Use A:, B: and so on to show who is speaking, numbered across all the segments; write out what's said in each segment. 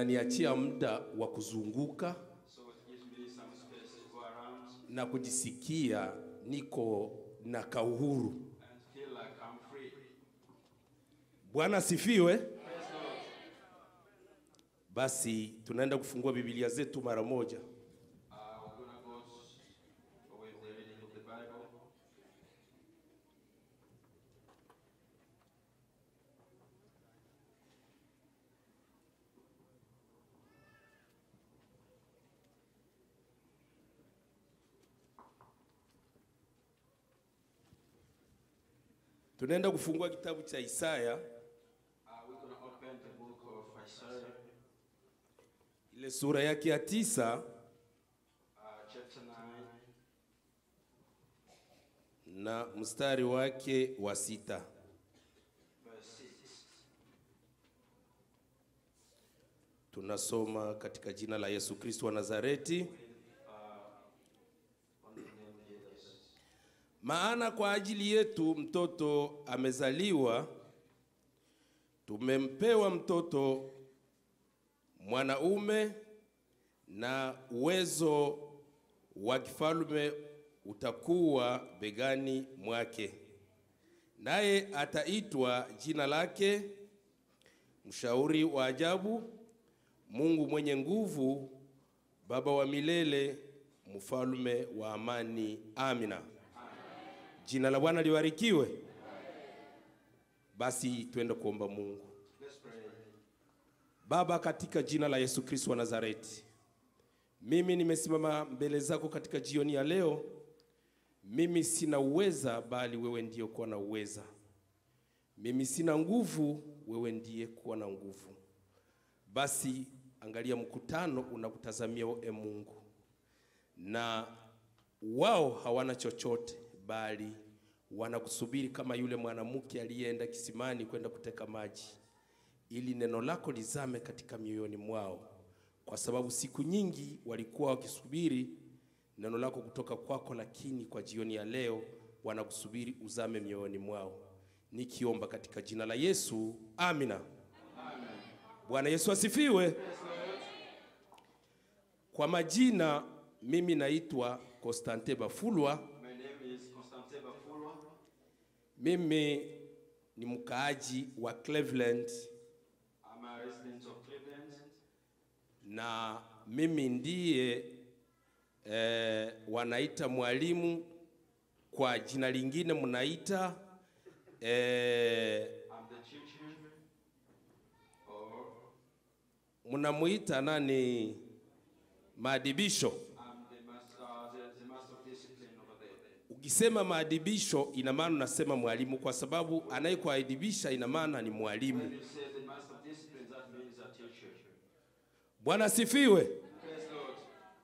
A: ananiachia muda wa kuzunguka
B: So it gives me some space to go around
A: na kujisikia niko na kauhuru.
B: and feel like I'm free.
A: Bwana asifiwe.
B: Praise God.
A: Basi tunaenda kufungua Biblia zetu mara moja.
B: Uh, we're gonna go s- with the reading of the Bible.
A: Tunaenda kufungua kitabu cha Isaya
B: Uh, we're gonna open the book of Isaiah,
A: ile sura yake ya tisa
B: uh, chapter 9,
A: na mstari wake wa sita.
B: verse 6.
A: Tunasoma katika jina la Yesu Kristo wa Nazareti.
B: On the name of Jesus.
A: Maana kwa ajili yetu mtoto amezaliwa, tumempewa mtoto mwanaume, na uwezo wa kifalme utakuwa begani mwake, naye ataitwa jina lake Mshauri wa Ajabu, Mungu mwenye nguvu, Baba wa milele, Mfalme wa amani. Amina. Jina la Bwana libarikiwe. Basi twende kuomba Mungu.
B: Let's pray.
A: Baba, katika jina la Yesu Kristo wa Nazareti, mimi nimesimama mbele zako katika jioni ya leo. Mimi sina uweza, bali wewe ndiye kuwa na uweza. Mimi sina nguvu, wewe ndiye kuwa na nguvu. Basi angalia mkutano unakutazamia e Mungu, na wao hawana chochote, bali wanakusubiri kama yule mwanamke aliyeenda kisimani kwenda kuteka maji ili neno lako lizame katika mioyoni mwao, kwa sababu siku nyingi walikuwa wakisubiri neno lako kutoka kwako, lakini kwa jioni ya leo wanakusubiri uzame mioyoni mwao, nikiomba katika jina la Yesu, amina. Bwana Yesu asifiwe. Kwa majina, mimi naitwa Konstante Bafulwa.
B: My name is Constantin Bafulwa.
A: Mimi ni mkaaji wa Cleveland
B: I'm a resident of Cleveland.
A: na mimi ndiye eh, wanaita kwa jina lingine mnaita eh,
B: I'm the teacher, or
A: mnamuita nani maadibisho.
B: I'm the master, uh, the, the master of discipline over there.
A: Ukisema maadibisho, ina maana unasema mwalimu, kwa sababu anayekuadibisha ina maana ni mwalimu.
B: When you say the master of discipline, that means a teacher.
A: Bwana asifiwe.
B: Praise Lord.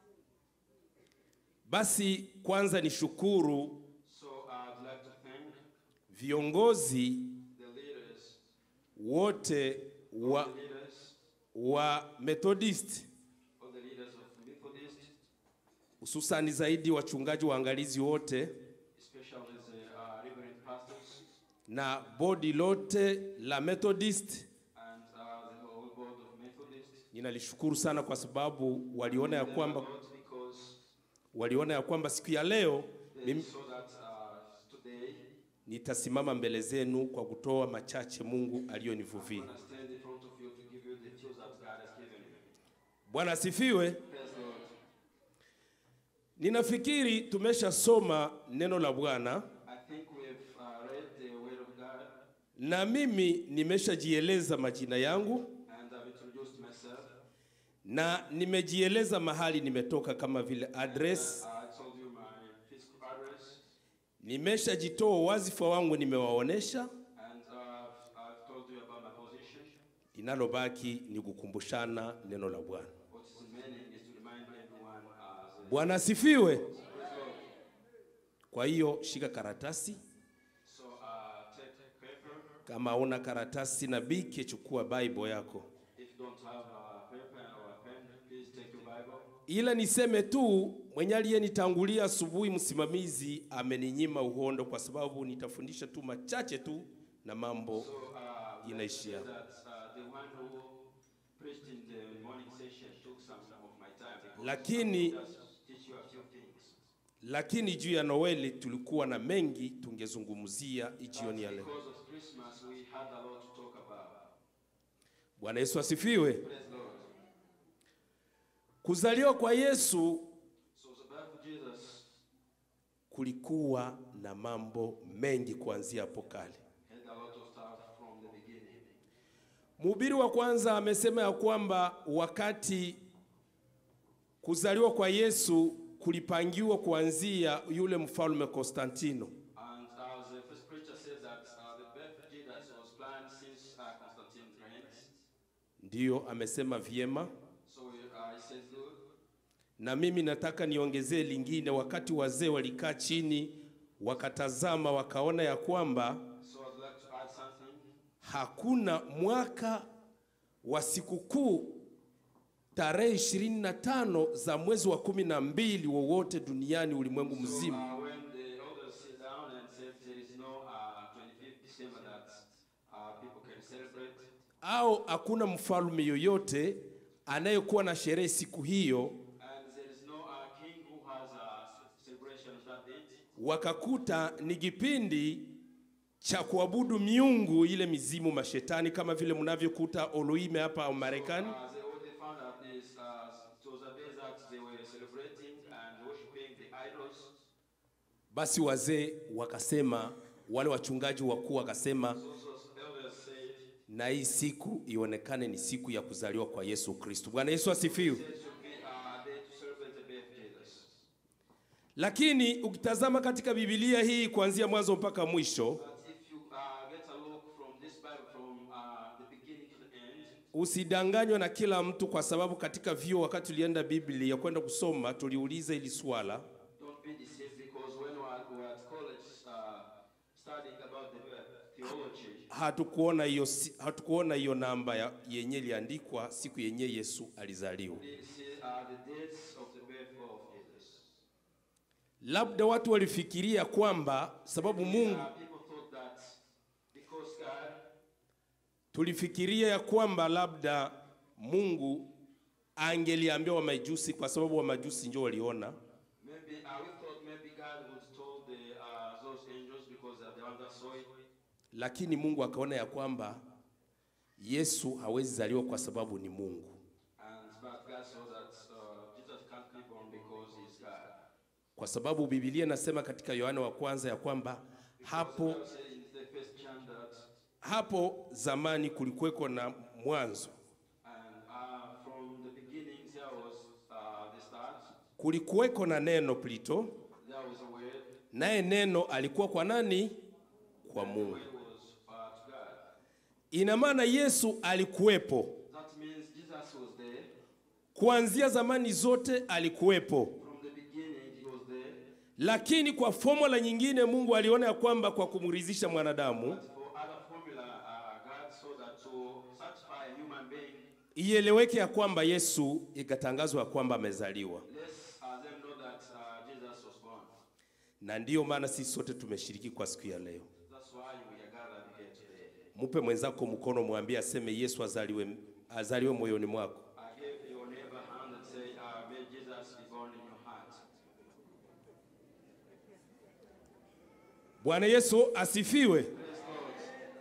A: Basi kwanza nishukuru
B: So I'd like to thank
A: viongozi
B: the leaders,
A: wote wa,
B: the leaders,
A: wa Methodist
B: all the leaders of Methodist,
A: hususani zaidi wachungaji waangalizi wote
B: especially the uh, reverend pastors
A: na bodi lote la Methodist.
B: and uh, the whole board of Methodist.
A: Ninalishukuru sana kwa sababu waliona ya kwamba
B: Not because
A: waliona ya kwamba siku ya leo
B: they
A: mimi
B: saw that uh, today
A: nitasimama mbele zenu kwa kutoa machache Mungu aliyonivuvia.
B: I'm gonna stand in front of you to give you the tools that God has given you.
A: Bwana asifiwe.
B: Praise Lord.
A: Ninafikiri tumeshasoma neno la Bwana
B: I think we've uh, read the Word of God
A: na mimi nimeshajieleza majina yangu
B: and I've introduced myself.
A: na nimejieleza mahali nimetoka kama vile address.
B: Uh, I told you my physical address
A: Nimeshajitoa wazifa wangu, nimewaonesha.
B: and uh, I've told you about my position.
A: Linalobaki ni kukumbushana neno la Bwana.
B: What is remaining is to remind everyone uh, the
A: Bwana asifiwe.
B: Praise Lord.
A: Kwa hiyo shika karatasi,
B: So uh, take paper.
A: kama una karatasi na bike, chukua Bible yako.
B: If you don't have a paper or a pen, please take your Bible.
A: Ila niseme tu mwenye aliyenitangulia asubuhi, msimamizi ameninyima uhondo, kwa sababu nitafundisha tu machache tu na mambo
B: So uh,
A: inaishia.
B: that uh, the one who preached in the morning session took some of my time because
A: lakini
B: just teach you a few things.
A: lakini juu ya Noeli tulikuwa na mengi tungezungumzia jioni ya leo.
B: Because of Christmas, we had a lot to talk about.
A: Bwana Yesu asifiwe.
B: Praise Lord.
A: Kuzaliwa kwa Yesu
B: So the birth of Jesus
A: kulikuwa na mambo mengi kuanzia hapo kale.
B: had a lot of stuff from the beginning.
A: Mhubiri wa kwanza amesema ya kwamba wakati kuzaliwa kwa Yesu kulipangiwa kuanzia yule mfalme Konstantino.
B: And uh, the first preacher says that uh, the birth of Jesus was planned since uh, Constantine's reign.
A: Ndiyo amesema vyema,
B: So uh, he says, good.
A: na mimi nataka niongezee lingine. Wakati wazee walikaa chini wakatazama, wakaona ya kwamba
B: So I'd like to add something.
A: hakuna mwaka wa sikukuu tarehe 25 za mwezi wa kumi na mbili wowote duniani ulimwengu
B: So
A: mzima
B: uh, when the elders sit down and said there is no uh, 25th December that uh, people can celebrate,
A: au hakuna mfalme yoyote anayekuwa na sherehe siku hiyo,
B: and there is no uh, king who has a celebration of that date,
A: wakakuta ni kipindi cha kuabudu miungu ile mizimu mashetani, kama vile mnavyokuta Oloime hapa Marekani.
B: uh, they, what they found out is uh, it was a day that they were celebrating and worshiping the idols.
A: Basi wazee wakasema, wale wachungaji wakuu wakasema,
B: So those elders said
A: na hii siku ionekane ni siku ya kuzaliwa kwa Yesu Kristo. Bwana Yesu asifiwe.
B: there should be a day to celebrate the birth of Jesus.
A: Lakini ukitazama katika Biblia hii kuanzia mwanzo mpaka mwisho,
B: But if you uh, get a look from this Bible from uh, the beginning to the end,
A: usidanganywe na kila mtu, kwa sababu katika vyuo, wakati tulienda Biblia kwenda kusoma, tuliuliza hili swala
B: don't be deceived because when we were, we were at college uh, studying about the birth theology,
A: hatukuona hiyo si- hatukuona hiyo namba ya- yenye iliandikwa siku yenye Yesu alizaliwa.
B: we didn't see uh, the dates of the birth of Jesus.
A: Labda watu walifikiria kwamba sababu Mungu,
B: Uh, people thought that because God,
A: tulifikiria ya kwamba labda Mungu angeliambia Wamajusi, kwa sababu Wamajusi ndio waliona
B: maybe uh, we thought maybe God would told the uh, those angels because they're the ones that saw it.
A: lakini Mungu akaona ya kwamba Yesu hawezi zaliwa kwa sababu ni Mungu.
B: And but God saw that uh, Jesus can't be born because he's God.
A: Kwa sababu Biblia inasema katika Yohana wa kwanza ya kwamba hapo
B: Bible said in the first John that
A: hapo zamani kulikuweko na mwanzo,
B: And uh, from the beginning, there was uh, the start,
A: kulikuweko na neno Plito,
B: there was a word,
A: naye neno alikuwa kwa nani? Kwa
B: the
A: Mungu.
B: word was uh, to God.
A: Ina maana Yesu alikuwepo
B: That means Jesus was there.
A: kuanzia zamani zote, alikuwepo,
B: From the beginning, he was there.
A: lakini kwa formula nyingine Mungu aliona ya kwamba kwa kumridhisha mwanadamu
B: But for other formula, uh, God saw that to satisfy a human being,
A: ieleweke ya kwamba Yesu ikatangazwa ya kwamba amezaliwa,
B: let's uh, them know that uh, Jesus was born.
A: na ndiyo maana sisi sote tumeshiriki kwa siku ya leo.
B: That's why we are gathered here today.
A: Mupe mwenzako mkono, mwambie aseme Yesu azaliwe, azaliwe moyoni mwako.
B: I give your neighbor a hand and say, uh, may Jesus be born in your heart.
A: Bwana Yesu asifiwe.
B: Praise God.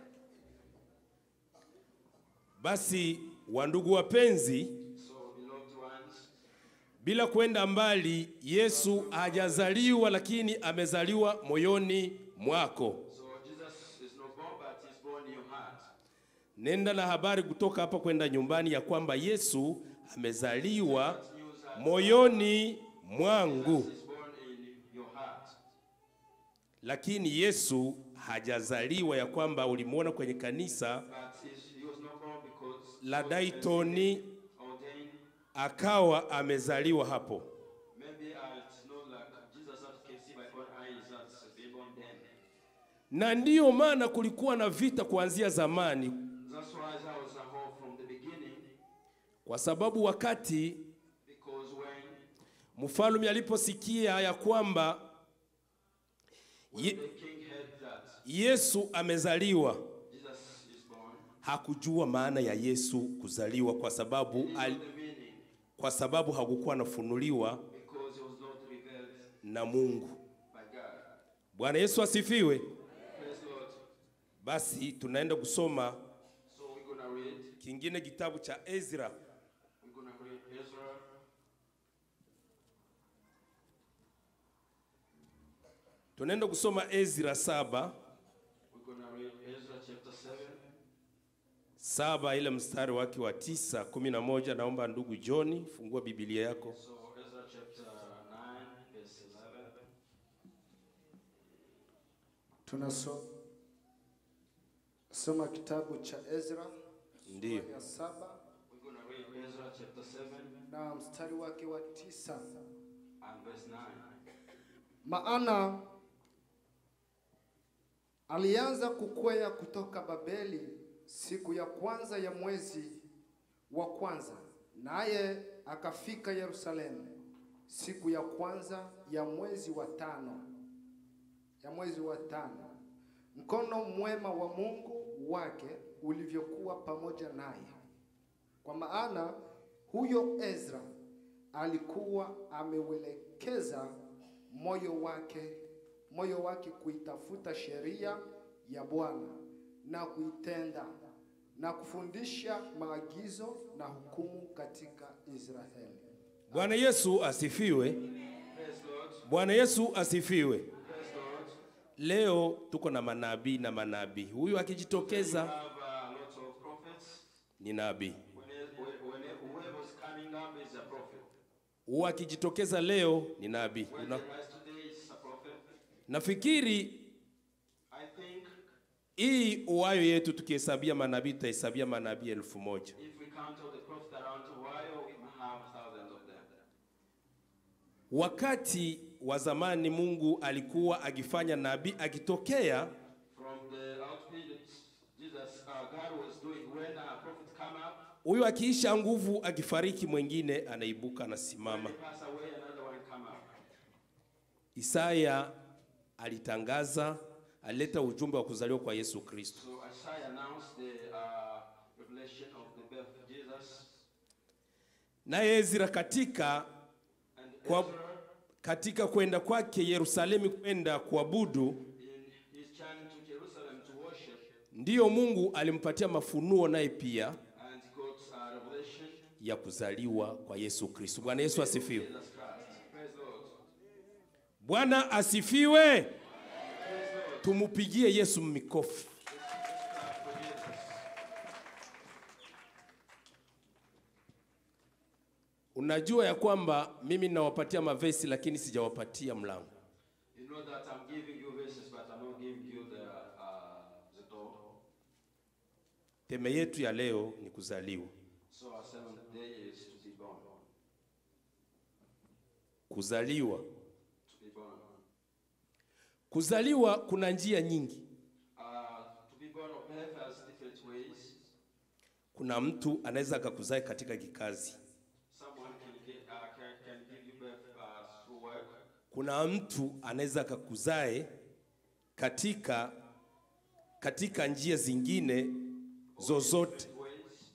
A: Basi wandugu wapenzi,
B: So, beloved ones,
A: bila kwenda mbali, Yesu hajazaliwa, lakini amezaliwa moyoni mwako.
B: So Jesus is not born, but he's born in your heart.
A: Nenda na habari kutoka hapa kwenda nyumbani ya kwamba Yesu amezaliwa
B: That news that
A: moyoni mwangu,
B: Jesus is born in your heart.
A: lakini Yesu hajazaliwa ya kwamba ulimwona kwenye kanisa
B: But he's, he was not born because
A: la
B: he was
A: Daytoni
B: ordained.
A: akawa amezaliwa hapo.
B: Maybe uh, it's not like Jesus that can see by own eyes that's been born then.
A: Na ndiyo maana kulikuwa na vita kuanzia zamani,
B: That's why there was a hope from the beginning.
A: kwa sababu wakati
B: Because when,
A: mfalme aliposikia ya kwamba
B: when
A: Ye-
B: the king heard that
A: Yesu amezaliwa,
B: Jesus is born,
A: hakujua maana ya Yesu kuzaliwa kwa sababu
B: He
A: al,
B: knew the meaning
A: kwa sababu hakukuwa anafunuliwa
B: because it was not revealed
A: na Mungu.
B: by God.
A: Bwana Yesu asifiwe.
B: Praise Lord.
A: Basi tunaenda kusoma
B: So we're gonna read.
A: kingine kitabu cha Ezra
B: We're gonna read Ezra.
A: tunaenda kusoma Ezra saba
B: We're gonna read Ezra chapter seven.
A: saba ile mstari wake wa tisa kumi na moja. Naomba ndugu John fungua Biblia yako
B: So Ezra chapter nine, verse eleven.
C: Tunasoma soma kitabu cha Ezra
A: Ndiyo.
C: sura ya saba
B: We're gonna read Ezra chapter seven
C: na mstari wake wa tisa.
B: and verse nine.
C: Maana alianza kukwea kutoka Babeli siku ya kwanza ya mwezi wa kwanza, naye akafika Yerusalemu siku ya kwanza ya mwezi wa tano ya mwezi wa tano, mkono mwema wa Mungu wake ulivyokuwa pamoja naye, kwa maana huyo Ezra alikuwa ameuelekeza moyo wake moyo wake kuitafuta sheria ya Bwana na kuitenda na kufundisha maagizo na hukumu katika Israeli.
A: Bwana Yesu asifiwe.
B: Praise Lord.
A: Bwana Yesu asifiwe.
B: Praise Lord.
A: Leo tuko na manabii na manabii. Huyu
B: We
A: akijitokeza
B: have a lot of prophets.
A: ni nabii,
B: When, when, when whoever's coming up is a prophet.
A: huyu akijitokeza leo ni nabii.
B: When
A: Una,
B: the rise today is a prophet.
A: nafikiri
B: I think
A: hii uwayo yetu tukihesabia manabii tutahesabia manabii elfu moja.
B: if we count all the prophets around Ohio, we might have thousands of them.
A: Wakati wa zamani Mungu alikuwa akifanya nabii akitokea,
B: From the outfield, Jesus, uh, God was doing when a prophet come up,
A: huyu akiisha nguvu, akifariki, mwingine anaibuka anasimama.
B: when he pass away, another one come up.
A: Isaya alitangaza, alileta ujumbe wa kuzaliwa kwa Yesu Kristo.
B: So Isaiah announced the uh, revelation of the birth of Jesus.
A: Naye Ezra katika
B: And
A: kwa,
B: Ezra,
A: katika kwenda kwake Yerusalemu kwenda kuabudu,
B: in his journey to Jerusalem to worship,
A: ndiyo Mungu alimpatia mafunuo naye pia
B: and he got a revelation
A: ya kuzaliwa kwa Yesu Kristo. Bwana Yesu asifiwe.
B: Jesus Christ. Praise the Lord.
A: Bwana asifiwe. Tumupigie Yesu mikofi.
B: For Jesus.
A: Unajua ya kwamba mimi ninawapatia mavesi lakini sijawapatia mlango.
B: You know that I'm giving you verses, but I'm not giving you the, uh, the door.
A: Teme yetu ya leo ni kuzaliwa.
B: So our seventh day is to be born.
A: Kuzaliwa.
B: To be born.
A: Kuzaliwa kuna njia nyingi.
B: Uh, to be born of birth has different ways.
A: Kuna mtu anaweza akakuzaa katika kikazi.
B: Someone can, get, uh, can, can give you birth uh, through work.
A: Kuna mtu anaweza akakuzae katika katika njia zingine zozote,
B: Ways.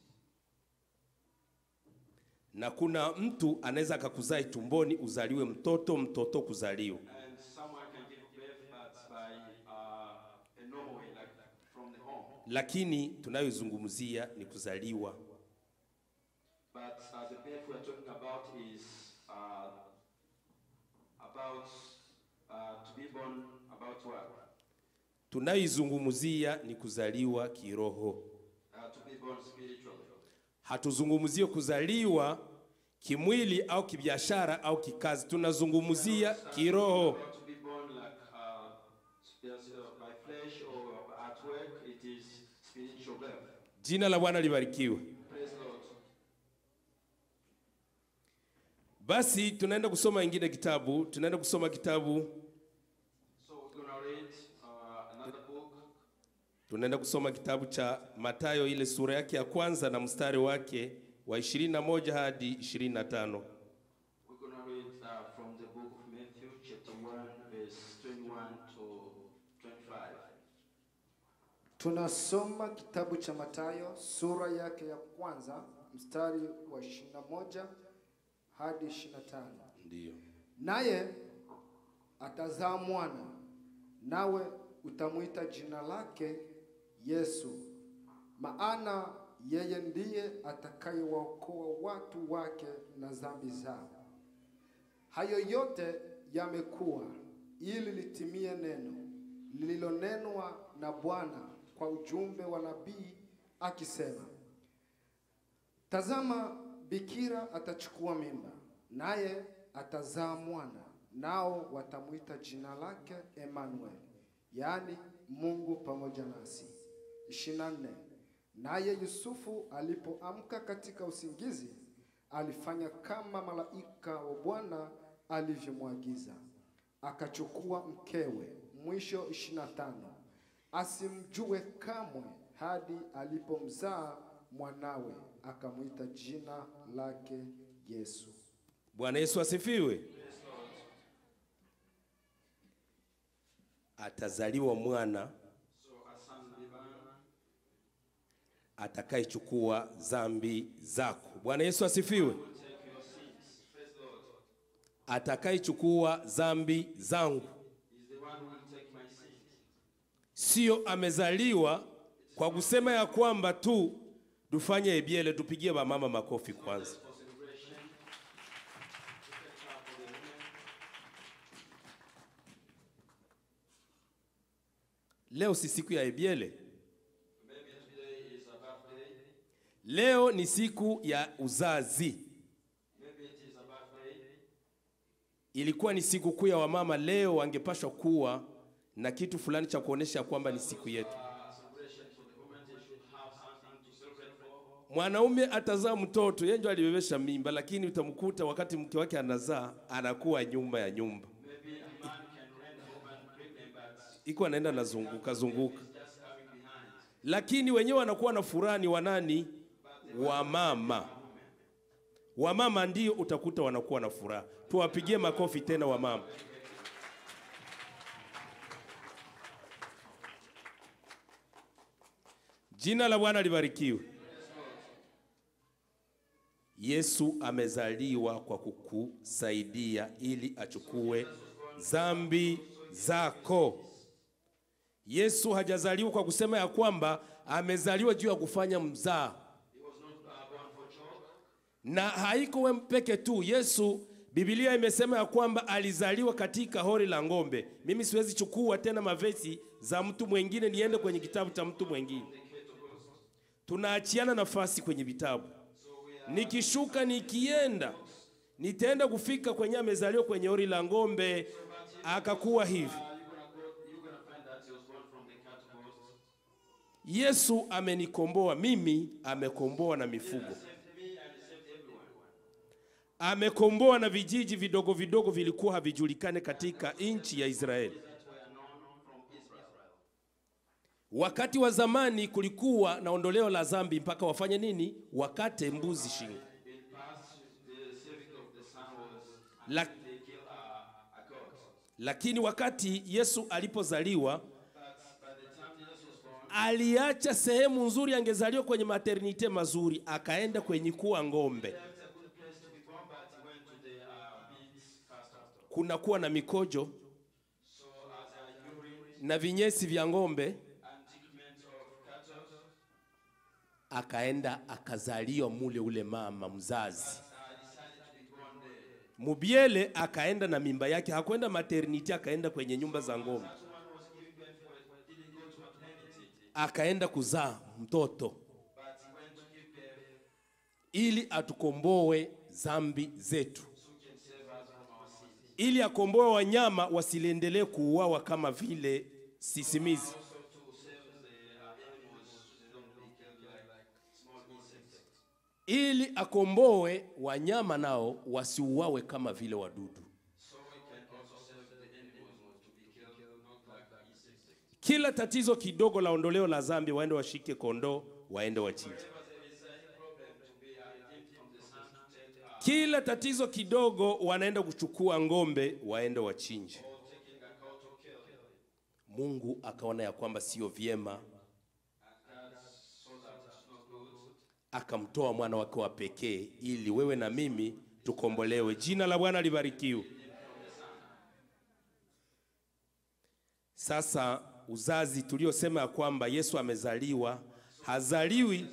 A: na kuna mtu anaweza akakuzae tumboni uzaliwe mtoto, mtoto kuzaliwa.
B: And someone can give birth, but by uh, a normal way, like from the home.
A: Lakini tunayozungumzia ni kuzaliwa.
B: But uh, the birth we're talking about is uh, about uh, to be born about what?
A: Tunayoizungumzia ni kuzaliwa kiroho.
B: Uh, to be born spiritually.
A: Hatuzungumzie kuzaliwa kimwili au kibiashara au kikazi, tunazungumzia kiroho.
B: About to be born like uh, yes, uh, by flesh or at work, it is spiritual birth.
A: Jina la Bwana libarikiwe.
B: Praise Lord.
A: Basi tunaenda kusoma ingine kitabu, tunaenda kusoma kitabu,
B: So we're gonna read uh, another book.
A: tunaenda kusoma kitabu cha Mathayo ile sura yake ya kwanza na mstari wake wa 21 hadi 25.
B: We're gonna read uh, from the book of Matthew, chapter one, verse twenty-one to twenty-five.
C: Tunasoma kitabu cha Mathayo sura yake ya kwanza mstari wa 21 hadi 25.
A: Ndiyo.
C: Naye atazaa mwana, nawe utamwita jina lake Yesu, maana yeye ndiye atakayewaokoa watu wake na dhambi zao. Hayo yote yamekuwa ili litimie neno lililonenwa na Bwana kwa ujumbe wa nabii akisema, Tazama, bikira atachukua mimba, naye atazaa mwana, nao watamwita jina lake Emmanuel, yaani Mungu pamoja nasi. 24. Naye Yusufu alipoamka katika usingizi, alifanya kama malaika wa Bwana alivyomwagiza, akachukua mkewe. Mwisho 25. Asimjue kamwe hadi alipomzaa mwanawe, akamwita jina lake Yesu.
A: Bwana Yesu asifiwe. Atazaliwa mwana
B: So a son will be born
A: atakayechukua dhambi zako. Bwana Yesu asifiwe.
B: will take your sins. Praise the Lord.
A: Atakayechukua dhambi zangu,
B: He's the one who will take my sins.
A: sio amezaliwa kwa kusema ya kwamba tu tufanye ebyele, tupigie wamama makofi kwanza.
B: For celebration. You can clap for the women.
A: Leo si siku ya ebyele,
B: Maybe today is a birthday.
A: leo ni siku ya uzazi.
B: Maybe it is a birthday.
A: Ilikuwa ni siku kuu ya wamama, leo wangepashwa kuwa na kitu fulani cha kuonesha kwamba ni siku yetu.
B: A celebration for the women. They should have something to celebrate for.
A: Mwanaume atazaa mtoto, yeye ndio alibebesha mimba, lakini utamkuta wakati mke wake anazaa anakuwa nyuma ya nyumba,
B: Maybe a man can rent a woman pregnant, but
A: iko anaenda nazunguka zunguka,
B: just coming behind.
A: lakini wenyewe wanakuwa na furaha ni wanani? Wamama. Wamama ndio utakuta wanakuwa na furaha. Tuwapigie makofi tena wamama. Jina la Bwana libarikiwe. Yesu amezaliwa kwa kukusaidia ili achukue dhambi zako. Yesu hajazaliwa kwa kusema ya kwamba amezaliwa juu ya kufanya mzaa, na haiko we peke tu. Yesu, Biblia imesema ya kwamba alizaliwa katika hori la ng'ombe. Mimi siwezi chukua tena mavesi za mtu mwingine niende kwenye kitabu cha mtu mwingine, tunaachiana nafasi kwenye vitabu. Nikishuka nikienda, nitaenda kufika kwenye amezaliwa kwenye hori la ng'ombe, akakuwa hivi.
B: You're gonna find that he was born from the cat host.
A: Yesu amenikomboa mimi, amekomboa na mifugo,
B: Saved me and he saved everyone.
A: amekomboa na vijiji vidogo vidogo vilikuwa havijulikane katika nchi ya Israeli.
B: That were known from Israel.
A: Wakati wa zamani kulikuwa na ondoleo la dhambi mpaka wafanye nini? Wakate mbuzi shingo.
B: In past, the saving of the son was
A: La,
B: they kill a, a goat.
A: lakini wakati Yesu alipozaliwa
B: But by the time Jesus was born,
A: aliacha sehemu nzuri, angezaliwa kwenye maternite mazuri, akaenda kwenye kuwa ng'ombe.
B: he left a good place to be born, but he went to the uh, pigs first after.
A: Kunakuwa na mikojo
B: So as a urine
A: na vinyesi vya ng'ombe,
B: and treatment of cattle,
A: akaenda akazaliwa mule ule mama mzazi
B: I decided to be born there.
A: Mubiele akaenda na mimba yake, hakwenda maternity, akaenda kwenye nyumba za ng'ombe,
B: That woman was giving birth for didn't go to maternity,
A: akaenda kuzaa mtoto
B: but he went to give birth
A: ili atukomboe zambi zetu,
B: so he can save us from our sins.
A: ili akomboe wanyama wasiendelee kuuawa kama vile sisimizi,
B: Also to save the uh, animals so they don't be killed like, like small insects.
A: ili akomboe wanyama nao wasiuawe kama vile wadudu.
B: So we can also save the animals not to be killed, not like the insects.
A: Kila tatizo kidogo la ondoleo la zambi, waende washike kondoo, waende wachinje.
B: Whenever there is any problem to be uh, redeemed from the sun, to take uh,
A: Kila tatizo kidogo wanaenda kuchukua ng'ombe, waende wachinje.
B: or taking a cow to kill.
A: Mungu akaona ya kwamba sio vyema akamtoa mwana wake wa pekee ili wewe na mimi tukombolewe. Jina la Bwana libarikiwe. Sasa uzazi tuliosema ya kwamba Yesu amezaliwa, hazaliwi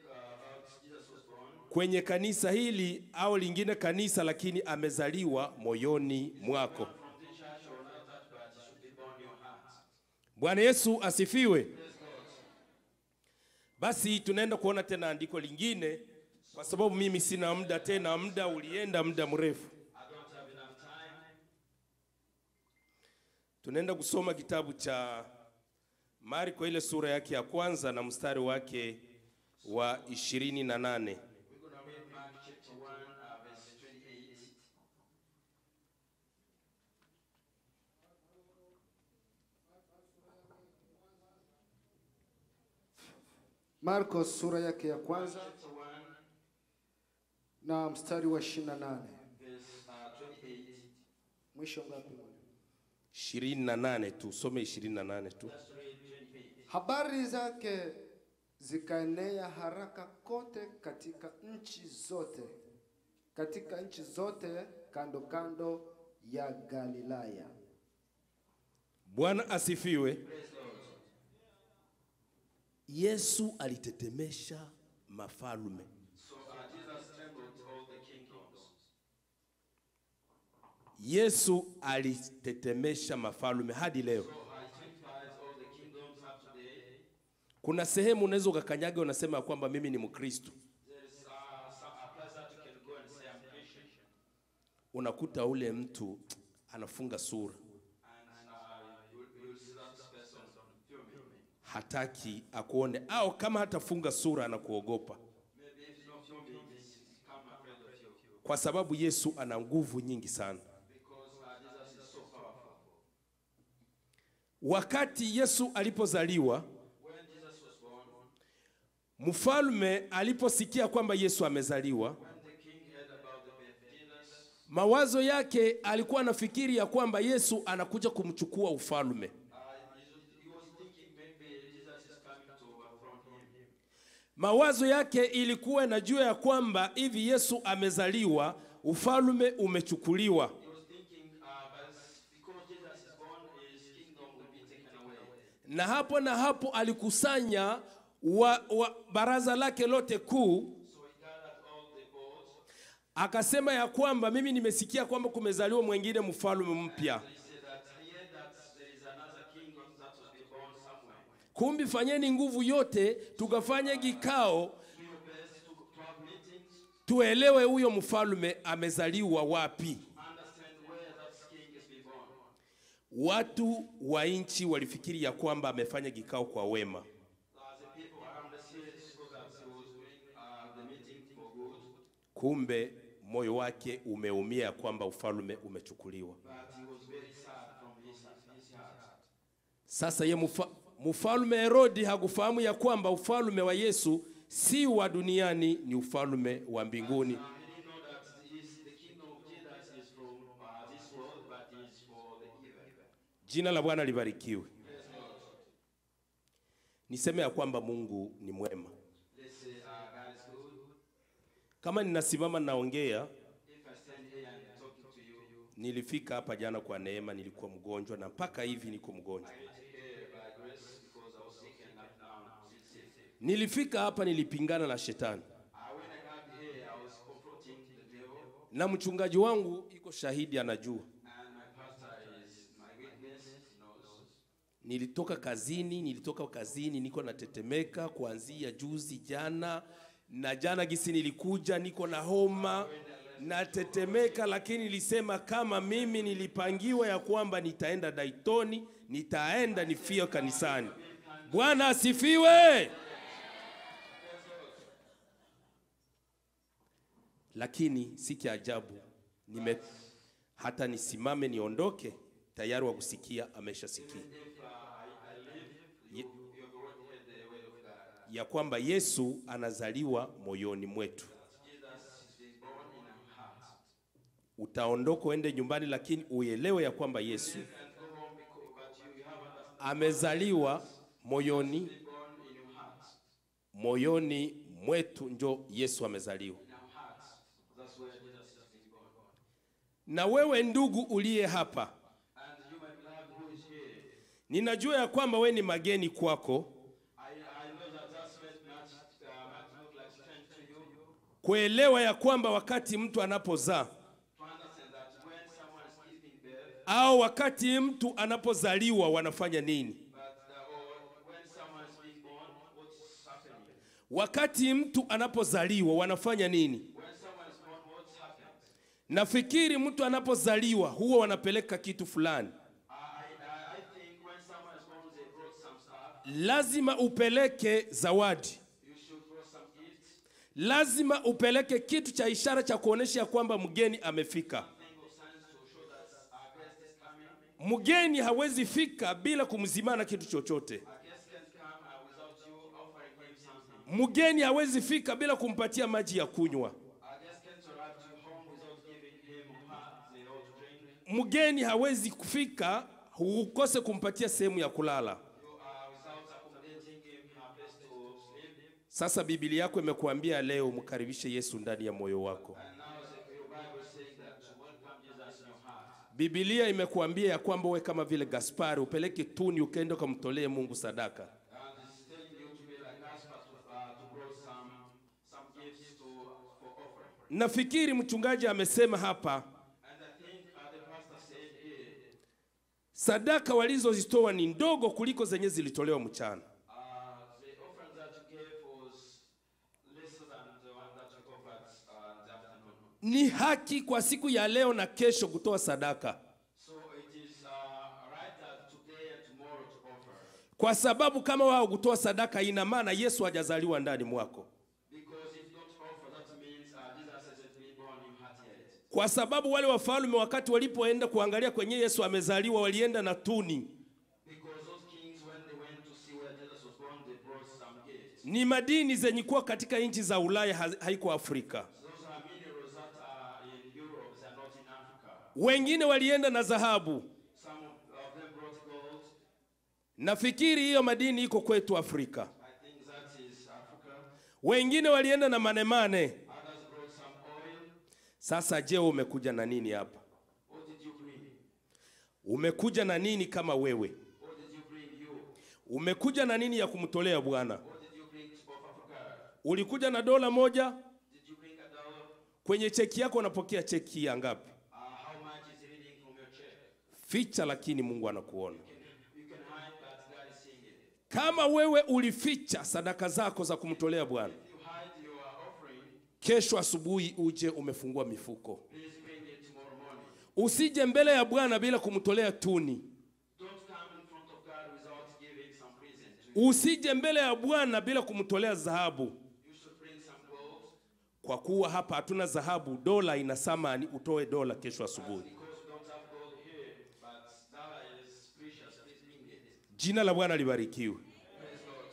A: kwenye kanisa hili au lingine kanisa, lakini amezaliwa moyoni mwako.
B: From this church or not that, but it should be born in your heart.
A: Bwana Yesu asifiwe. Basi tunaenda kuona tena andiko lingine, kwa sababu mimi sina muda tena, muda ulienda muda mrefu.
B: I don't have enough time.
A: Tunaenda kusoma kitabu cha Marko ile sura yake ya kwanza na mstari wake wa ishirini na nane.
B: We're going to read Mark chapter 1, uh, verse 28.
C: Marko sura yake ya kwanza
B: Chapter 1,
C: na mstari wa 28.
B: verse uh, 28.
C: Mwisho ngapi?
A: ishirini na nane tu, some ishirini na nane tu.
B: Just read 28.
C: Habari zake zikaenea haraka kote katika nchi zote, katika nchi zote kando kando ya Galilaya.
A: Bwana asifiwe. Yesu alitetemesha mafalme.
B: So uh, Jesus trembled all the kingdoms.
A: Yesu alitetemesha mafalme hadi leo.
B: So I typifies all the kingdoms up today.
A: Kuna sehemu unaweza ukakanyaga unasema ya kwamba mimi ni Mkristo,
B: There's uh, some, a place that you can go and say, I'm Christian.
A: unakuta ule mtu anafunga sura,
B: And uh, you, you'll see that person filming.
A: hataki akuone, au kama hatafunga sura anakuogopa,
B: Maybe if not filming, he's become afraid of you.
A: kwa sababu Yesu ana nguvu nyingi sana.
B: Because uh, Jesus is so powerful.
A: Wakati Yesu alipozaliwa,
B: When Jesus was born,
A: mfalme aliposikia kwamba Yesu amezaliwa,
B: when the king heard about the birth of Jesus,
A: mawazo yake alikuwa anafikiri ya kwamba Yesu anakuja kumchukua ufalme.
B: uh, he was thinking maybe Jesus is coming to overthrow him.
A: Mawazo yake ilikuwa inajua ya kwamba hivi Yesu amezaliwa, ufalme umechukuliwa.
B: He was thinking, uh, but because Jesus is born, his kingdom will be taken away.
A: Na hapo na hapo alikusanya wa, wa, baraza lake lote kuu,
B: So he gathered all the boards.
A: akasema ya kwamba mimi nimesikia kwamba kumezaliwa mwingine mfalme mpya,
B: He said that he heard that there is another king that was be born somewhere.
A: kumbi fanyeni nguvu yote tukafanye kikao
B: Do your best to, to have meetings,
A: tuelewe huyo mfalme amezaliwa wapi.
B: understand where that king is be born.
A: Watu wa nchi walifikiri ya kwamba amefanya kikao kwa wema,
B: Uh, the people around the city saw that he was doing uh, the meeting for good,
A: kumbe moyo wake umeumia ya kwamba ufalme umechukuliwa.
B: but he was very sad from his, his heart.
A: Sasa ye mfa, mfalme Herodi hakufahamu ya kwamba ufalme wa Yesu si wa duniani, ni ufalme wa mbinguni.
B: Um, he didn't know that his, the kingdom of Jesus is from uh, this world, but is for the evil.
A: Jina la Bwana libarikiwe. Niseme ya kwamba Mungu ni mwema.
B: Let's say uh, God is good.
A: Kama ninasimama naongea,
B: If I stand here and talking to you,
A: nilifika hapa jana kwa neema, nilikuwa mgonjwa na mpaka hivi niko mgonjwa.
B: I get here by grace because I was sick and I'm now still sick.
A: Nilifika hapa nilipingana na shetani,
B: Uh, when I got here, I was confronting the devil,
A: na mchungaji wangu iko shahidi, anajua.
B: and my pastor is my witness. He knows.
A: Nilitoka kazini, nilitoka kazini niko natetemeka kuanzia juzi jana, na jana gisi nilikuja niko na homa natetemeka, lakini nilisema kama mimi nilipangiwa ya kwamba nitaenda Daitoni, nitaenda nifie kanisani. Bwana asifiwe. Lakini si cha ajabu nime hata nisimame niondoke, tayari wa kusikia ameshasikia Ye- ya kwamba Yesu anazaliwa moyoni mwetu. Utaondoka uende nyumbani, lakini uelewe ya kwamba Yesu amezaliwa moyoni moyoni mwetu njo Yesu amezaliwa.
B: In our hearts, that's where Jesus is being born.
A: Na wewe ndugu uliye hapa,
B: And you, my beloved, who is here,
A: ninajua ya kwamba we ni mageni kwako
B: I, I know that that's might much, uh, might look like strange to you.
A: kuelewa ya kwamba wakati mtu anapozaa
B: To understand that when someone is giving birth,
A: au wakati mtu anapozaliwa wanafanya nini?
B: but uh, or when someone is being born, what's happening?
A: Wakati mtu anapozaliwa wanafanya nini?
B: When someone is born, what's happened?
A: Nafikiri mtu anapozaliwa huwa wanapeleka kitu fulani,
B: I, I, I think when someone is born, they brought some stuff.
A: lazima upeleke zawadi,
B: You should brought some gifts,
A: lazima upeleke kitu cha ishara cha kuonesha ya kwamba mgeni amefika.
B: thing of signs to show that our guest is coming.
A: Mgeni hawezi fika bila kumzimana kitu chochote.
B: Our guest can't come uh, without you offering him something.
A: Mgeni hawezi fika bila kumpatia maji ya kunywa.
B: Our guest can't arrive to your home without giving him or her the all to drink.
A: Mgeni hawezi kufika ukose kumpatia sehemu ya kulala.
B: You are without accommodating him a place to sleep.
A: Sasa Biblia yako imekuambia leo mkaribishe Yesu ndani ya moyo wako.
B: And now the, your Bible is saying that to welcome Jesus in your heart.
A: Biblia imekuambia ya kwamba we kama vile Gaspari upeleke tuni ukaenda ukamtolee Mungu sadaka.
B: And it's telling you to be like Gaspar to, uh, to bring some, some gifts to, for offering.
A: Nafikiri mchungaji amesema hapa
B: And I think uh, the pastor said here,
A: sadaka walizozitoa ni ndogo kuliko zenye zilitolewa mchana.
B: uh, the offering that you gave was lesser than the one that you offered uh, in the afternoon.
A: Ni haki kwa siku ya leo na kesho kutoa sadaka,
B: So it is uh, right that today and tomorrow to offer.
A: kwa sababu kama wao kutoa sadaka, ina maana Yesu hajazaliwa ndani mwako,
B: Because if not offer, that means uh, Jesus hasn't been born in heart yet.
A: kwa sababu wale wafalme wakati walipoenda kuangalia kwenye Yesu amezaliwa, walienda na tuni.
B: Because those kings, when they went to see where Jesus was born, they brought some gifts.
A: Ni madini zenye kuwa katika nchi za Ulaya, ha- haiko Afrika.
B: Those are minerals that are in Europe, they are not in Africa.
A: Wengine walienda na dhahabu.
B: Some of, of them brought gold.
A: Nafikiri hiyo madini iko kwetu Afrika.
B: I think that is Africa.
A: Wengine walienda na manemane.
B: Others brought some oil.
A: Sasa je, umekuja na nini hapa?
B: What did you bring?
A: Umekuja na nini kama wewe?
B: What did you bring you?
A: Umekuja na nini ya kumtolea Bwana?
B: What did you bring to offer for God?
A: Ulikuja na dola moja?
B: Did you bring a dollar?
A: Kwenye cheki yako unapokea cheki ya ngapi?
B: Uh, how much is reading from your check?
A: Ficha, lakini Mungu anakuona.
B: You can hide, but God is seeing it.
A: Kama wewe ulificha sadaka zako za kumtolea Bwana,
B: You hide your offering,
A: kesho asubuhi uje umefungua mifuko.
B: please bring it tomorrow morning.
A: Usije mbele ya Bwana bila kumtolea tuni.
B: Don't come in front of God without giving some present to you.
A: Usije mbele ya Bwana bila kumtolea dhahabu,
B: You should bring some gold
A: kwa kuwa hapa hatuna dhahabu. Dola ina thamani, utoe dola kesho asubuhi.
B: because we don't have gold here, but dollar is precious. Please bring it.
A: Jina la Bwana libarikiwe.
B: Praise God.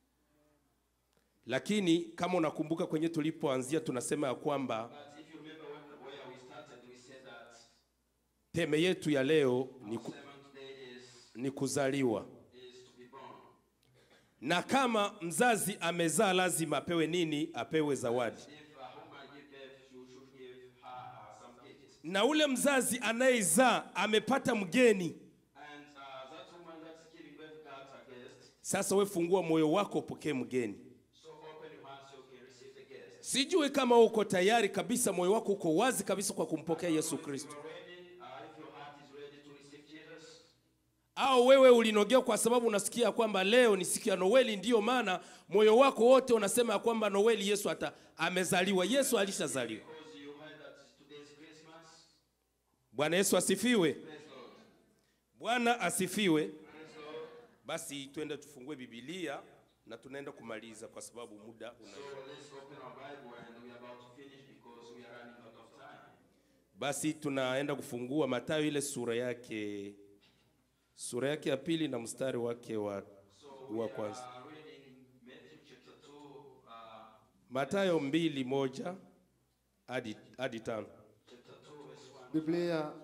A: Lakini kama unakumbuka kwenye tulipoanzia, tunasema ya kwamba
B: But if you remember when, where we started, we said that
A: teme yetu ya leo ni, ku,
B: sermon today is,
A: ni kuzaliwa,
B: is to be born.
A: na kama mzazi amezaa lazima apewe nini? Apewe zawadi.
B: If a woman give birth, you should give her uh, some gifts.
A: Na ule mzazi anayezaa amepata mgeni.
B: And uh, that woman that's giving birth got a guest.
A: Sasa we fungua moyo wako upokee mgeni.
B: So open your heart so you can receive the guest.
A: Sijui kama uko tayari kabisa, moyo wako uko wazi kabisa kwa kumpokea Yesu Kristo,
B: You're ready, uh, if your heart is ready to receive Jesus,
A: au wewe ulinogea kwa sababu unasikia kwamba leo ni siku ya Noeli, ndiyo maana moyo wako wote unasema ya kwamba Noeli Yesu ata amezaliwa. Yesu alishazaliwa.
B: because you heard that today is Christmas.
A: Bwana Yesu asifiwe.
B: Praise Lord.
A: Bwana asifiwe.
B: Praise Lord.
A: Basi twende tufungue Biblia na tunaenda kumaliza kwa sababu muda una.
B: So let's open our Bible and we are about to finish because we are running out of time.
A: Basi tunaenda kufungua Mathayo ile sura yake sura yake ya pili na mstari wake wa, wa kwanza.
B: Uh, reading Matthew chapter 2, uh,
A: Mathayo mbili moja hadi hadi tano.
B: chapter 2, verse 1.
C: Biblia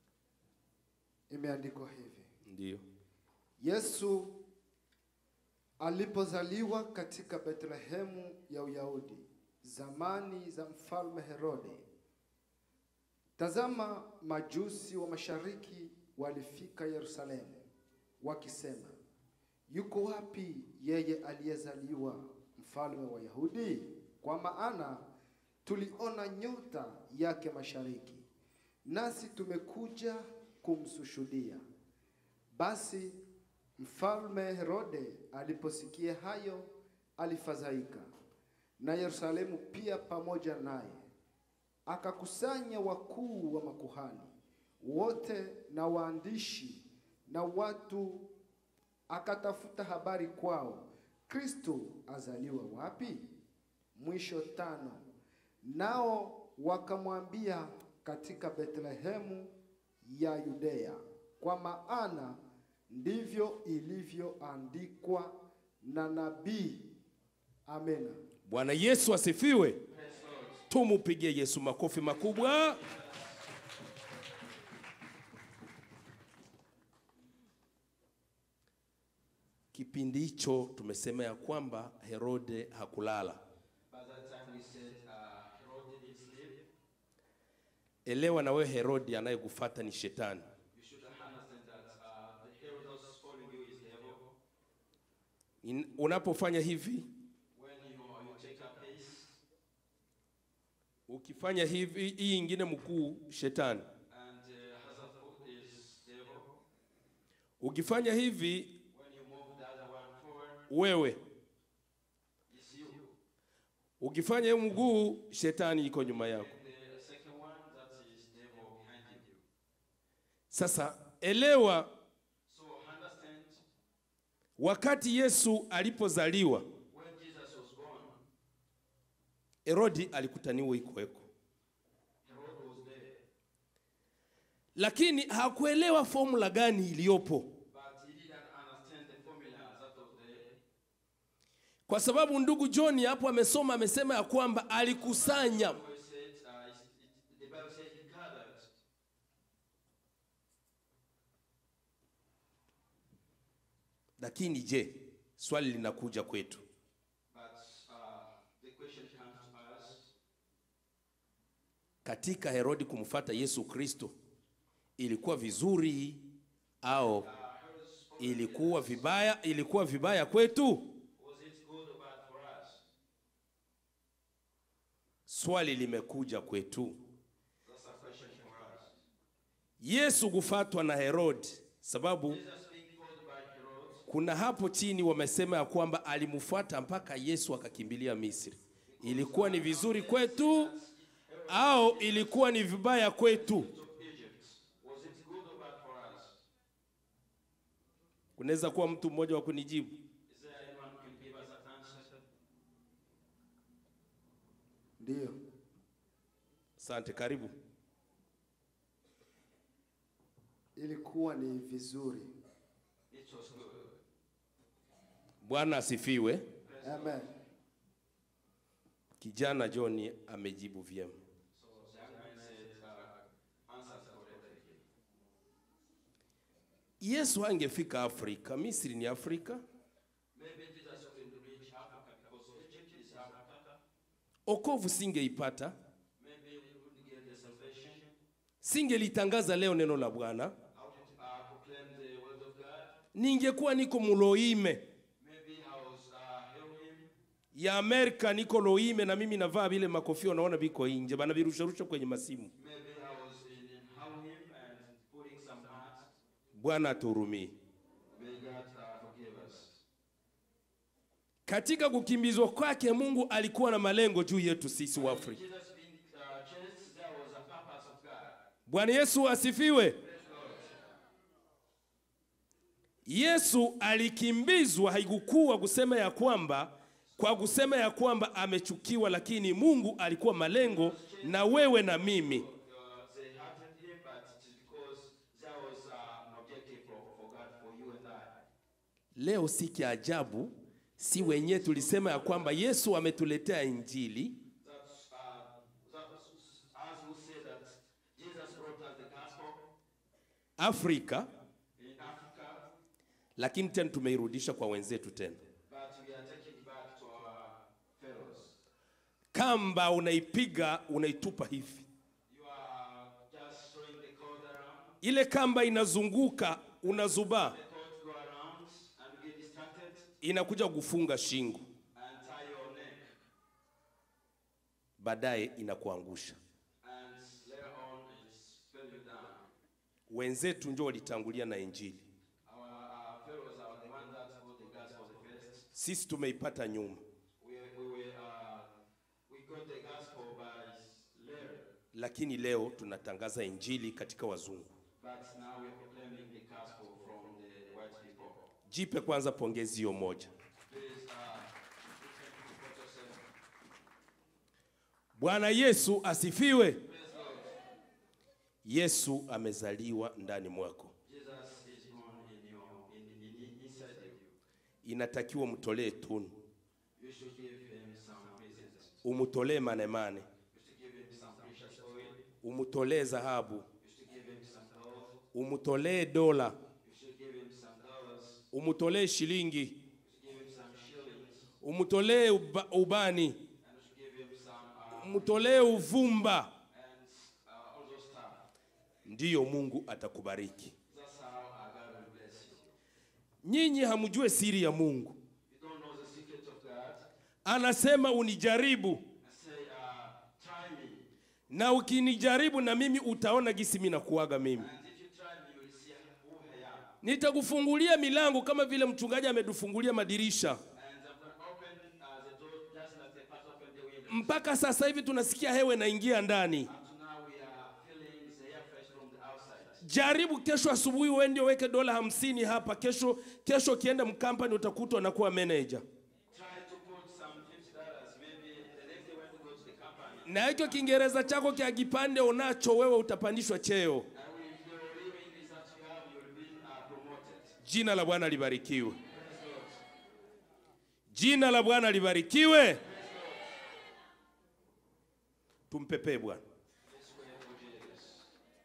C: imeandikwa hivi:
A: Ndio.
C: Yesu Alipozaliwa katika Betlehemu ya Uyahudi, zamani za mfalme Herode, tazama, majusi wa mashariki walifika Yerusalemu, wakisema, yuko wapi yeye aliyezaliwa mfalme wa Yahudi? Kwa maana tuliona nyota yake mashariki, nasi tumekuja kumsushuhudia. Basi mfalme Herode aliposikia hayo, alifadhaika, na Yerusalemu pia pamoja naye. Akakusanya wakuu wa makuhani wote na waandishi na watu, akatafuta habari kwao, Kristo azaliwa wapi? Mwisho tano. Nao wakamwambia katika Betlehemu ya Yudea, kwa maana ndivyo ilivyoandikwa na nabii. Amena.
A: Bwana Yesu asifiwe. Tumupigie Yesu makofi makubwa. Kipindi hicho tumesema ya kwamba Herode hakulala.
B: By that time we said uh, Herod didn't sleep.
A: Elewa na wewe Herodi anayekufuata ni shetani.
B: You should understand that uh, the Herod that's following you is devil.
A: In- Unapofanya hivi,
B: When you, you take a pace
A: ukifanya hivi, hii ingine mkuu shetani.
B: and uh, hazard foot is devil.
A: Ukifanya hivi
B: When you move the other one forward,
A: wewe,
B: it's you.
A: ukifanya hiyo mguu shetani iko nyuma yako.
B: And the second one, that is devil behind you.
A: Sasa elewa,
B: So understand,
A: wakati Yesu alipozaliwa,
B: when Jesus was born,
A: Herodi alikutaniwa ikuweko,
B: Herod was there.
A: lakini hakuelewa formula gani iliyopo,
B: But he didn't understand the formula that was there.
A: kwa sababu ndugu John hapo amesoma, amesema ya kwamba alikusanya.
B: Bible said, uh, it's- it, the Bible said he gathered.
A: Lakini je, swali linakuja kwetu,
B: But uh, the question comes to us,
A: katika Herodi kumfuata Yesu Kristo ilikuwa vizuri au ilikuwa vibaya? Ilikuwa vibaya kwetu?
B: was it good or bad for us?
A: Swali limekuja kwetu.
B: That's a question for us.
A: Yesu kufatwa na Herodi, sababu
B: Jesus being called by Herod,
A: kuna hapo chini wamesema ya kwamba alimfuata mpaka Yesu akakimbilia Misri. Ilikuwa ni vizuri kwetu au ilikuwa ni vibaya kwetu?
B: to Egypt. Was it good or bad for us?
A: Kunaweza kuwa mtu mmoja wa kunijibu.
B: Is there anyone who can give us that answer?
C: Ndiyo,
A: Asante, karibu.
C: ilikuwa ni vizuri.
B: It was good.
A: Bwana asifiwe.
C: Amen.
A: Kijana John amejibu vyema.
B: So the young man said, uh, answers correctly.
A: Yesu angefika Afrika, Misri ni Afrika,
B: Maybe Jesus couldn't reach Africa because Egypt is Africa.
A: okovu singeipata,
B: Maybe we couldn't get the salvation.
A: singelitangaza leo neno la Bwana,
B: How to uh, proclaim the word of God.
A: ningekuwa niko Muloime
B: Maybe I was uh, heroin.
A: ya Amerika, niko Loime na mimi navaa vile makofia, unaona viko nje, bana virusharusha kwenye masimu.
B: Maybe I was in, in Halloween and putting some hats.
A: Bwana atuhurumie.
B: May God uh, forgive us.
A: Katika kukimbizwa kwake, Mungu alikuwa na malengo juu yetu sisi wa Afrika.
B: Jesus being uh, chased, there was a purpose of God.
A: Bwana Yesu asifiwe. Yesu alikimbizwa, haikukuwa kusema ya kwamba kwa kusema ya kwamba amechukiwa, lakini Mungu alikuwa malengo na wewe na mimi.
B: Uh, they hated him, but it is because there was uh, an objective for, for God, for you and I.
A: Leo si kiajabu, si wenyewe tulisema ya kwamba Yesu ametuletea Injili,
B: That's, uh, that's as we say that Jesus brought us the gospel
A: Afrika,
B: in Africa,
A: lakini tena tumeirudisha kwa wenzetu tena.
B: but
A: kamba unaipiga unaitupa hivi,
B: You are just throwing the cord around.
A: ile kamba inazunguka, unazubaa,
B: The cord go around and you get distracted
A: inakuja kufunga shingo,
B: and tie your neck.
A: baadaye inakuangusha.
B: And later on, it's spell you down.
A: Wenzetu ndio walitangulia na Injili,
B: Our uh, fellows are the one that got the gospel the first.
A: sisi tumeipata nyuma,
B: We, we, were, uh, we got the gospel by later,
A: lakini leo tunatangaza Injili katika wazungu.
B: but now we are proclaiming the gospel from the white people.
A: Jipe kwanza pongezi hiyo moja.
B: Please, uh, you can support yourself.
A: Bwana Yesu asifiwe. Yesu amezaliwa ndani mwako,
B: Jesus is born in your, in, in, in, inside you.
A: inatakiwa mtolee tunu,
B: You should give him some presents.
A: umutolee manemane,
B: You should give him some precious oil.
A: umutolee dhahabu,
B: You should give him some gold.
A: umutolee dola,
B: You should give him some dollars.
A: umutolee shilingi,
B: You should give him some shillings.
A: umutolee uba, ubani,
B: And you should give him some, uh,
A: umutolee uvumba,
B: and uh, all those stuff.
A: ndiyo Mungu atakubariki.
B: That's how our God will bless you.
A: Nyinyi hamjue siri ya Mungu,
B: You don't know the secret of God.
A: anasema unijaribu,
B: And say, uh, try me.
A: na ukinijaribu na mimi utaona gisi mimi nakuaga mimi.
B: And if you try me, you will see who I am.
A: Nitakufungulia milango kama vile mchungaji ametufungulia madirisha.
B: And I'm going to open uh, the door just like the pastor opened the window.
A: Mpaka sasa hivi tunasikia hewa inaingia ndani.
B: Up to now, we are feeling the air fresh from the outside.
A: Jaribu kesho asubuhi uende uweke dola hamsini hapa. Kesho kesho ukienda mkampani utakuta unakuwa manager.
B: Try to put some fifty dollars. Maybe the next day when you go to the company,
A: Na hicho Kiingereza chako kia kipande unacho wewe utapandishwa cheo.
B: and with your little English that you have, you will be uh, promoted.
A: Jina la Bwana libarikiwe.
B: Praise God.
A: Jina la Bwana libarikiwe. Tumpepee Bwana.
B: This way for Jesus.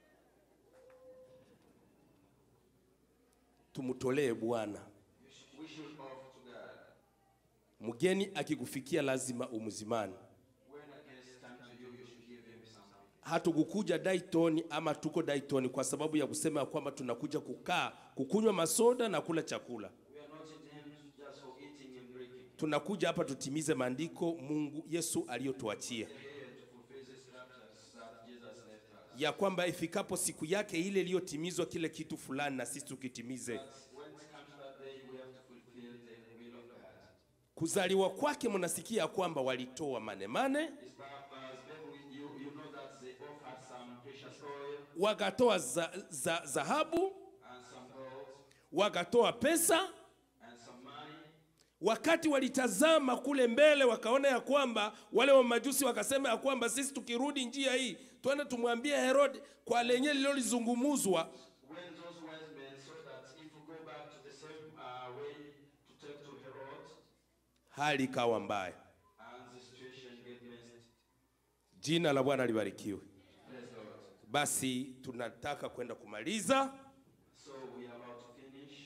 A: Tumtolee Bwana.
B: You sh- We should offer to God.
A: Mgeni akikufikia lazima umzimani.
B: When a guest comes to you, you should give him something.
A: hatukukuja Dayton ama tuko Dayton kwa sababu ya kusema ya kwamba tunakuja kukaa kukunywa masoda na kula chakula.
B: We are not in him just for eating and drinking.
A: Tunakuja hapa tutimize maandiko Mungu Yesu aliyotuachia
B: We are here to fulfill the scriptures that Jesus left us.
A: ya kwamba ifikapo siku yake ile iliyotimizwa kile kitu fulani na sisi tukitimize.
B: When it comes to that day, we have to fulfill the will of God.
A: Kuzaliwa kwake mnasikia ya kwamba walitoa manemane,
B: It's Baptist, maybe you, you know that they offered some precious oil
A: wakatoa za, za, dhahabu,
B: and some gold
A: wakatoa pesa.
B: and some money.
A: Wakati walitazama kule mbele, wakaona ya kwamba wale wa majusi wakasema ya kwamba sisi tukirudi njia hii twende tumwambie Herode kwa lenye lilolizungumuzwa.
B: When those wise men saw that if we go back to the same uh, way to take to Herod,
A: Hali ikawa mbaya.
B: and the situation get messed.
A: Jina la Bwana libarikiwe.
B: Praise God.
A: Basi tunataka kwenda kumaliza.
B: So we are about to finish.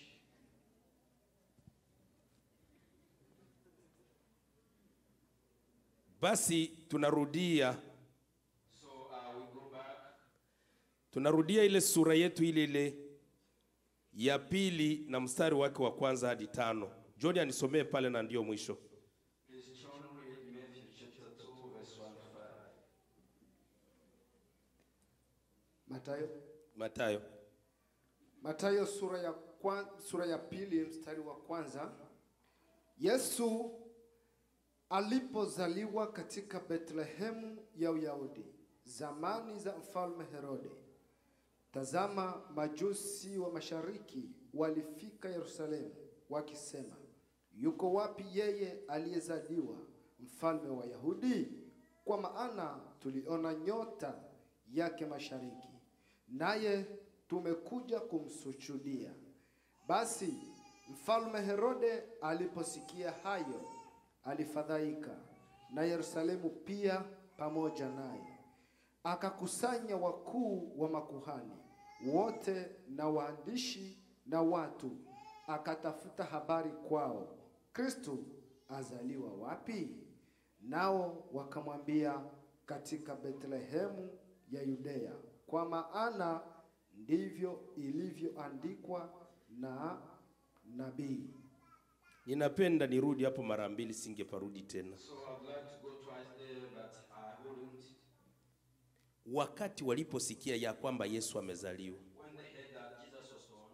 A: Basi tunarudia
B: So uh, we go back.
A: tunarudia ile sura yetu ile ile ya pili na mstari wake wa kwanza hadi tano. John anisomee pale na ndio mwisho.
B: Please, John, read Matthew chapter 2, verse 1 to 5.
C: Mathayo
A: Matayo
C: Mathayo sura ya, kwan, sura ya pili mstari wa kwanza. Yesu alipozaliwa katika Betlehemu ya Uyahudi zamani za mfalme Herode, tazama, majusi wa mashariki walifika Yerusalemu wakisema, yuko wapi yeye aliyezaliwa mfalme wa Yahudi? Kwa maana tuliona nyota yake mashariki, naye tumekuja kumsujudia. Basi mfalme Herode aliposikia hayo, alifadhaika, na Yerusalemu pia pamoja naye. Akakusanya wakuu wa makuhani wote na waandishi na watu, akatafuta habari kwao, Kristo azaliwa wapi? Nao wakamwambia, katika Bethlehemu ya Yudea, kwa maana ndivyo ilivyoandikwa na nabii.
A: Ninapenda nirudi hapo mara mbili, singeparudi tena.
B: So I'd like to go twice there, but I wouldn't.
A: Wakati waliposikia ya kwamba Yesu amezaliwa
B: When they heard that Jesus was born,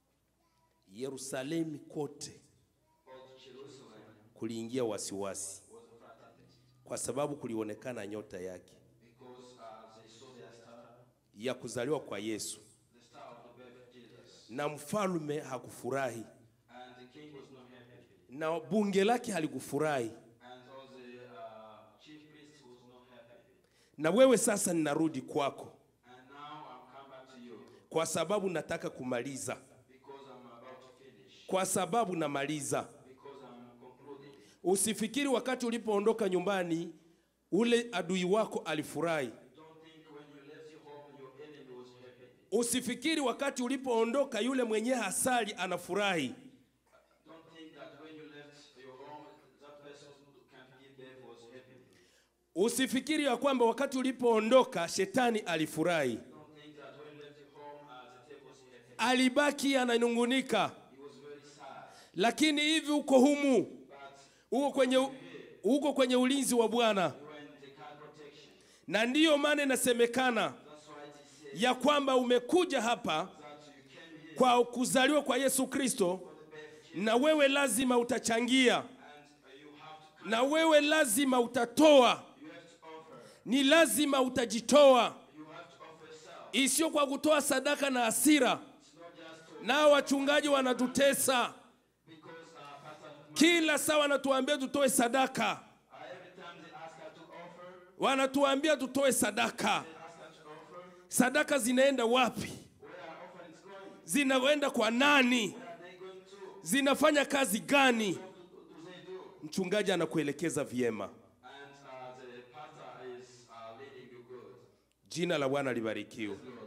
A: Yerusalemu kote,
B: all Jerusalem
A: kuliingia wasiwasi,
B: was frightened
A: kwa sababu kulionekana nyota yake
B: because uh, they saw their star,
A: ya kuzaliwa kwa Yesu,
B: the star of the birth of Jesus.
A: na mfalme hakufurahi
B: And the king was not happy.
A: na bunge lake halikufurahi.
B: And all the uh, chief priest was not happy.
A: Na wewe sasa, ninarudi kwako
B: And now I'm come back to you
A: kwa sababu nataka kumaliza,
B: because I'm about to finish,
A: kwa sababu namaliza.
B: because I'm concluding.
A: Usifikiri wakati ulipoondoka nyumbani ule adui wako alifurahi.
B: Don't think when you left your home, your enemy was happy.
A: Usifikiri wakati ulipoondoka yule mwenye hasali anafurahi.
B: Don't think that when you left your home, that person who can't give birth was happy.
A: Usifikiri ya kwamba wakati ulipoondoka shetani alifurahi.
B: Don't think that when you left your home, uh, the devil was happy.
A: Alibaki ananungunika,
B: He was very sad.
A: lakini hivi uko humu,
B: But
A: uko kwenye, uko kwenye ulinzi wa Bwana,
B: you were in the kind protection.
A: na ndiyo maana inasemekana
B: That's why it says
A: ya kwamba umekuja hapa
B: that you came here
A: kwa kuzaliwa kwa Yesu Kristo, na wewe lazima utachangia,
B: and uh, you have to
A: na wewe lazima utatoa,
B: you have to offer.
A: ni lazima utajitoa,
B: You have to offer yourself.
A: isiyo kwa kutoa sadaka na hasira.
B: It's not just to
A: Nao wachungaji wanatutesa
B: because uh, Pastor
A: kila saa, wanatuambia tutoe sadaka,
B: uh, every time they ask her to offer,
A: wanatuambia tutoe sadaka.
B: they ask her to offer.
A: Sadaka zinaenda wapi?
B: Where are offerings going?
A: Zinaenda kwa nani?
B: Where are they going to?
A: Zinafanya kazi gani?
B: What do they do?
A: Mchungaji anakuelekeza vyema.
B: And uh, the pastor is uh, leading you good.
A: Jina la Bwana libarikiwe.
B: Lord.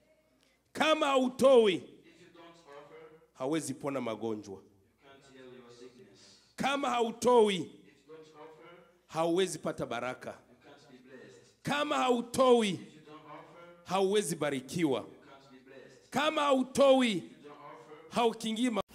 A: Kama hautoi,
B: If you don't offer,
A: hawezi pona magonjwa.
B: you can't heal your sickness.
A: Kama hautoi,
B: If you don't offer,
A: hauwezi pata baraka.
B: you can't be blessed.
A: Kama hautoi,
B: If you don't offer,
A: hauwezi barikiwa.
B: you can't be blessed.
A: Kama hautoi,
B: If you don't offer,
A: haukingii